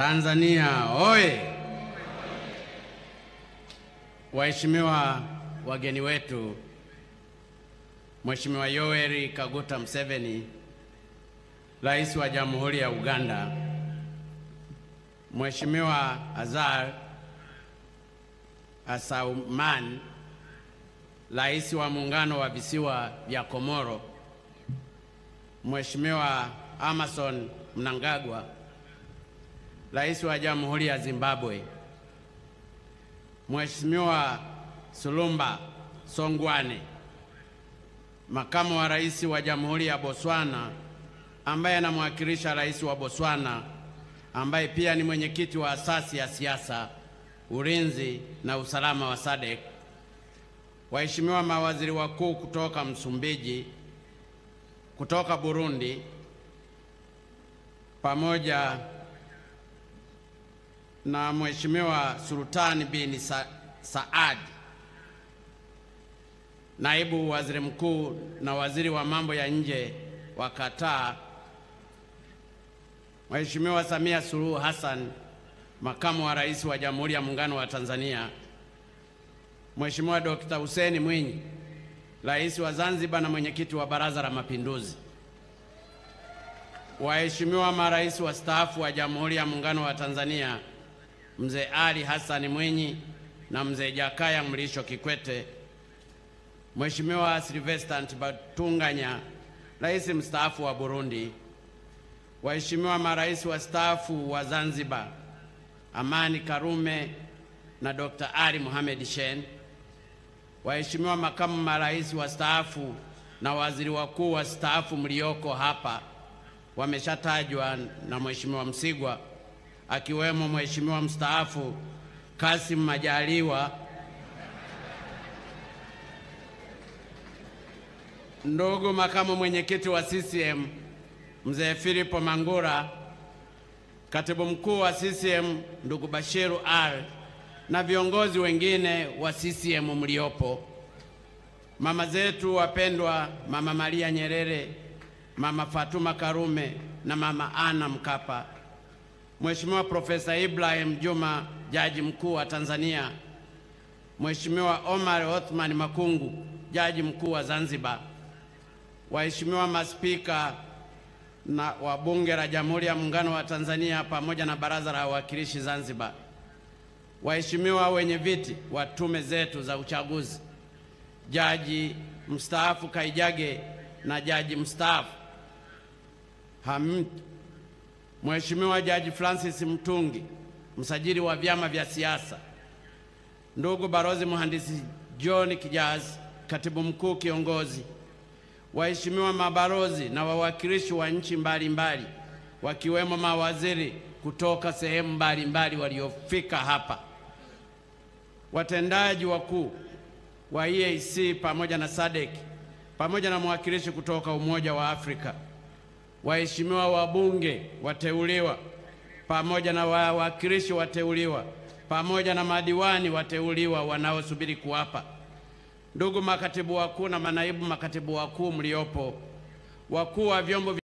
Tanzania oye! Waheshimiwa wageni wetu, Mheshimiwa Yoweri Kaguta Museveni, Rais wa Jamhuri ya Uganda, Mheshimiwa Azar Asauman, Rais wa Muungano wa Visiwa vya Komoro, Mheshimiwa Emmerson Mnangagwa, Rais wa Jamhuri ya Zimbabwe, Mheshimiwa Sulumba Songwane, Makamu wa Rais wa Jamhuri ya Botswana ambaye anamwakilisha Rais wa Botswana ambaye pia ni mwenyekiti wa asasi ya siasa, ulinzi na usalama wa SADC, waheshimiwa mawaziri wakuu kutoka Msumbiji, kutoka Burundi pamoja na Mheshimiwa Sultani bin Sa Saad, naibu waziri mkuu na waziri wa mambo ya nje wa Qatar, Mheshimiwa Samia Suluhu Hassan, makamu wa rais wa Jamhuri ya Muungano wa Tanzania, Mheshimiwa Dr. Hussein Mwinyi, rais wa Zanzibar na mwenyekiti wa Baraza la Mapinduzi, waheshimiwa marais wastaafu wa Jamhuri ya Muungano wa Tanzania Mzee Ali Hassan Mwinyi na Mzee Jakaya Mrisho Kikwete, Mheshimiwa Sylvester Ntibantunganya, rais mstaafu wa Burundi, waheshimiwa marais wastaafu wa Zanzibar Amani Karume na Dr. Ali Mohamed Shein, waheshimiwa makamu marais wastaafu na waziri wakuu wastaafu mlioko hapa wameshatajwa na Mheshimiwa Msigwa akiwemo Mheshimiwa mstaafu Kasim Majaliwa, ndugu makamu mwenyekiti wa CCM Mzee Filipo Mangura, katibu mkuu wa CCM ndugu Bashiru R na viongozi wengine wa CCM mliopo, mama zetu wapendwa, Mama Maria Nyerere, Mama Fatuma Karume na Mama Ana Mkapa, Mheshimiwa Profesa Ibrahim Juma, jaji mkuu wa Tanzania, Mheshimiwa Omar Othman Makungu, jaji mkuu wa Zanzibar, waheshimiwa maspika na wa Bunge la Jamhuri ya Muungano wa Tanzania pamoja na Baraza la Wawakilishi Zanzibar, waheshimiwa wenye viti wa tume zetu za uchaguzi, jaji mstaafu Kaijage na jaji mstaafu Hamid Mheshimiwa Jaji Francis Mtungi, msajili wa vyama vya siasa, ndugu Barozi Mhandisi John Kijazi, katibu mkuu kiongozi, waheshimiwa mabalozi na wawakilishi wa nchi mbalimbali, wakiwemo mawaziri kutoka sehemu mbalimbali waliofika hapa, watendaji wakuu wa EAC pamoja na SADC, pamoja na mwakilishi kutoka Umoja wa Afrika, waheshimiwa wabunge wateuliwa pamoja na wawakilishi wateuliwa pamoja na madiwani wateuliwa wanaosubiri kuapa, ndugu makatibu wakuu na manaibu makatibu wakuu mliopo, wakuu wa vyombo